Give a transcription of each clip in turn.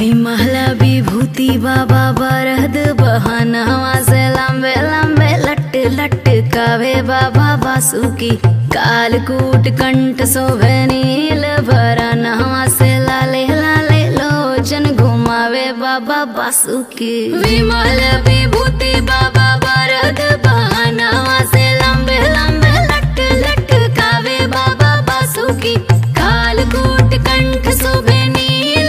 विमल विभूति बाबा बरद बहनवा से लंबे लंबे लट लट कावे बाबा बासुकी कालकूट कंठ शोभे नील भरनवा से लाले लाले लोचन घुमावे बाबा बासुकी विमल विभूति बाबा बरद बहनवा से लंबे लंबे लट लट कावे बाबा बासुकी कालकूट कंठ शोभे नील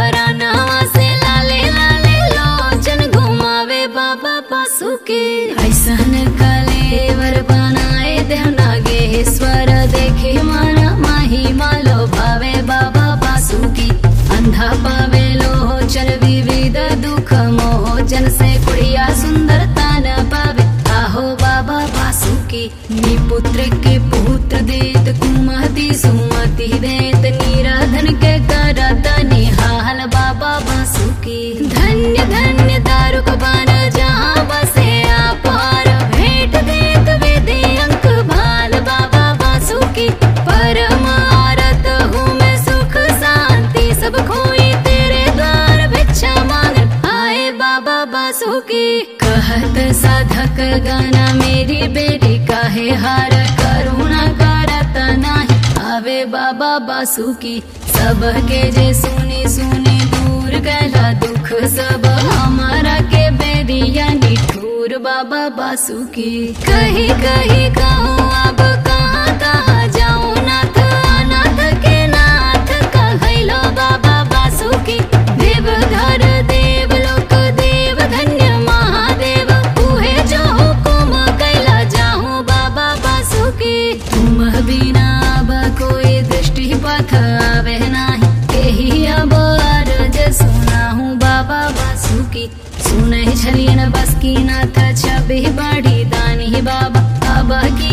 भरनवा से लाले लाले लोचन घुमावे बाबा बासुकी ऐसन कलेवर बनाए देव नागेश्वर देखे मन महिमा लो भावे बाबा बासुकी अंधा पावे लोचन विविध दुख मोचन से कुड़िया सुंदरता न पावे आहो बाबा बासुकी निपुत्र के पुत्र देत कुमति सुमति देत निराधन के करत निहाल बाबा बासुकी धन्य धन्य दारुक बन जहाँ बसे अपार भेंट देत वेदे अंक भाल बाबा बासुकी परम आरत हूँ मैं सुख शांति सब खोई तेरे द्वार भिक्षा मांग आए बाबा बासुकी कहत साधक गाना मेरी बेटी काहे हार करुणा करत नाही आवे बाबा बासुकी सबके जे सुनी सुनी दूर गला दुख सब हमारा के बेरिया निठूर बाबा बासुकी कही कही कहूँ अब कहाँ कहाँ जाऊँ नाथ अनाथ के नाथ कहलो बाबा बासुकी देव धर देव लोक देव धन्य महादेव उहे जो हुकुम कैला जाहूँ बाबा बासुकी तुम बिना अब कोई दृष्टि पथ आवे नाही यही अब अर्ज सुनाहूँ बाबा बासुकी सुनै छलियन बस की नाथ छबि बड़ी दानी बाबा अब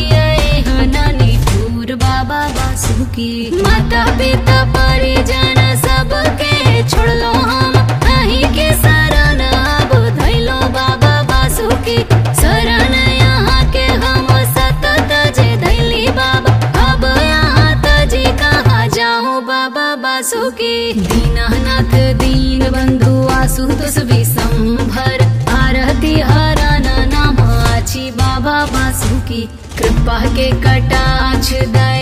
किए नानी ठूर बाबा बासुकी माता पिता परिजन सबके छोड़लो हम अहीं के शरण अब धैलो बाबा बासुकी शरण यहाँ के हम सतत जे धैली बाबा अब यहाँ तजी कहाँ जाऊँ बाबा बासुकी दीनानाथ दीन बंधु आसुतोष विसंभर आरती हरण नाम आछि बाबा बासुकी कृपा के कटाक्ष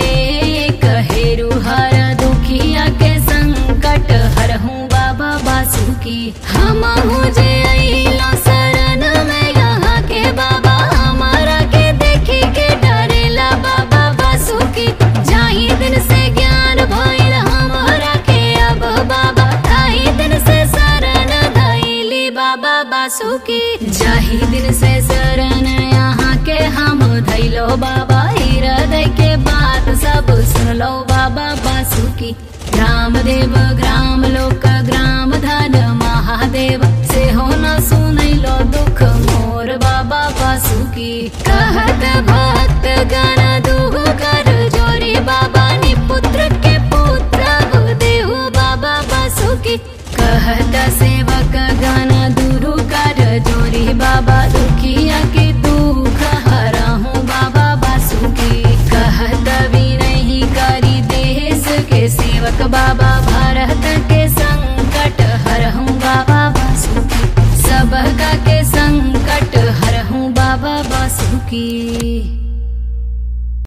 दए कहेरु हर दुखिया के संकट हरहूँ बाबा बासुकी हम जे अइलो शरण में यहाँ के बाबा हमारा के देखी के डरेला बाबा बासुकी जाही दिन से ज्ञान भइल हमारा के अब बाबा ताही दिन से शरण धैली बाबा बासुकी जाही दिन से शरण यहाँ के हम धैलो बाबा हृदय के बात सब सुनलो बाबा बासुकी ग्राम देव ग्राम लोक ग्राम धन महादेव से हो न सुनैलो दुख मोर बाबा बासुकी कहत भक्त गण दुहु कर जोरी बाबा नि पुत्र के पुत्र अब देहु बाबा बासुकी कहत सेवक गण दुरु कर जोरी बाबा दुखिया के दुख हरहूँ बाबा बासुकी कहत विनही करी देश के सेवक बाबा भारत के संकट हरहूँ बाबा बासुकी सबका के संकट हरहूँ बाबा बासुकी